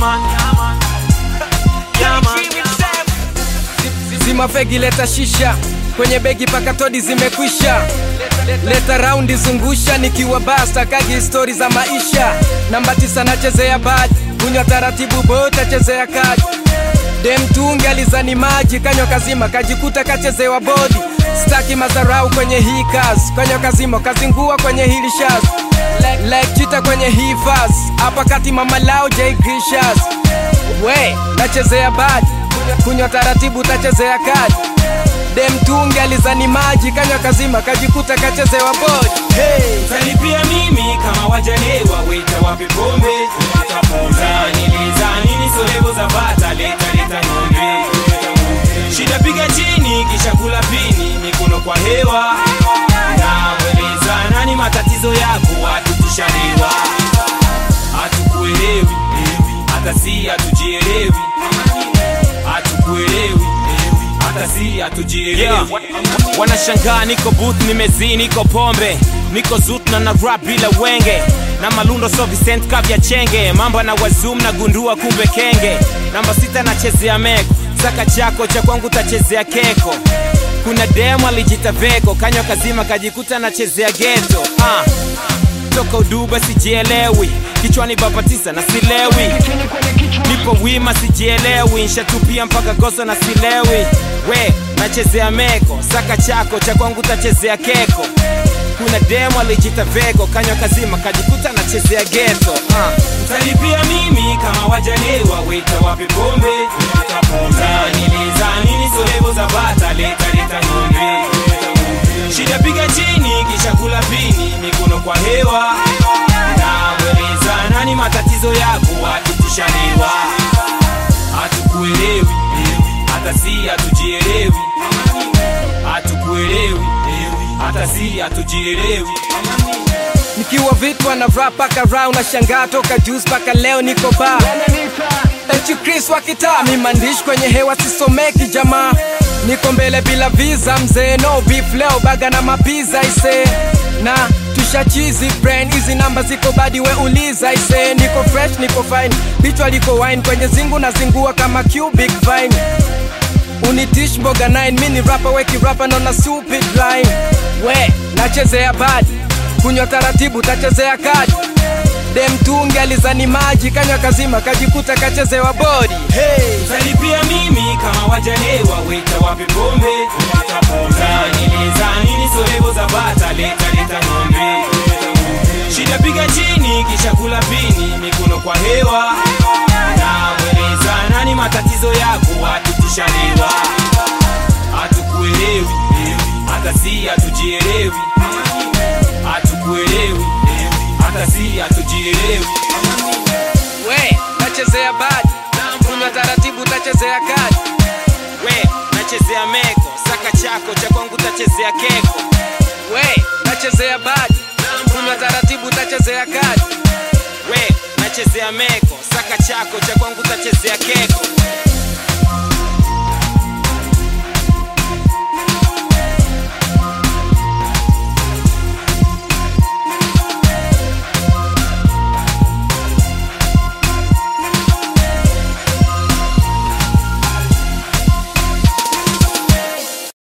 man. Yeah, man. zima fegi leta shisha kwenye begi paka todi zimekwisha leta raundi zungusha nikiwa basta kagi histori za maisha namba tisa nachezea bad kunywa taratibu bota chezea kadi demtungi alizani maji kanywa kazima kajikuta kachezewa bodi staki madharau kwenye hii kazi kanywa kazima kazingua kwenye hili shaz like chita kwenye hii fas hapa kati mama lao j grishas we nachezea bad kunywa taratibu tachezea kadi demtungi alizani maji kanywa kazima kajikuta kachezewa bodi hey. Utanipia mimi kama wajalewa, weta wape pombe Utaniliza nini solevo za bata, leta leta ng'ombe Shida piga chini, kisha kula pini, mikono kwa hewa Namweleza nani matatizo yako, hatukushaliwa Hatukuelewi, hata si hatujielewi Hatukuelewi, hata si hatujielewi yeah. Wanashangaa niko booth nimezii niko pombe niko zut na na rap bila wenge na malundo so Vicent kavya chenge mambo na wazum na gundua kumbe kenge namba sita nachezea meko saka chako cha kwangu tachezea keko kuna demo alijita veko kanywa kazima kajikuta nachezea geto ah. toka uduba sijielewi kichwani baba tisa na silewi nipo wima sijielewi nshatupia mpaka goso na silewi we nachezea meko saka chako cha kwangu tachezea keko kuna demo alijita veko kanywa kazima kajikuta nachezea geto uh. utalipia mimi kama wajalewa weta wape pombe utaniliza nini solevo za bata leta leta ng'ombe shida piga chini kisha kula pini mikono kwa hewa namweleza nani matatizo yako hatukushaliwa hatukuelewi hata si hatujielewi hatukuelewi hata si hatujielewi nikiwa vitwa na rap paka round na shangaa toka juice paka leo niko ba Echi Chris wa kitaa mi maandishi kwenye hewa sisomeki jamaa niko mbele bila visa mzee no beef leo baga na mapiza ise na tushachizi brain hizi namba ziko badi we uliza ise niko fresh niko fine bichwa liko wine kwenye zingu na zingua kama cubic vine unitish mboga 9 mini rapa weki rapa nona stupid line we nachezea bad kunywa taratibu tachezea kadi demtungi alizani maji kanywa kazima kajikuta kachezewa bodi hey. utalipia mimi kama wajalewa weta wape pombe utaniliza nini solevo za bata leta leta ng'ombe shida piga chini kisha kula pini mikono kwa hewa namweleza nani matatizo yako hatukushaliwa hatukuelewi hata si hatujielewi hatukuelewi hata si hatujielewi we nachezea bad kunywa taratibu tachezea kadi we nachezea meko saka chako cha kwangu tachezea keko we nachezea bad kunywa taratibu tachezea kadi we nachezea meko saka chako cha kwangu tachezea keko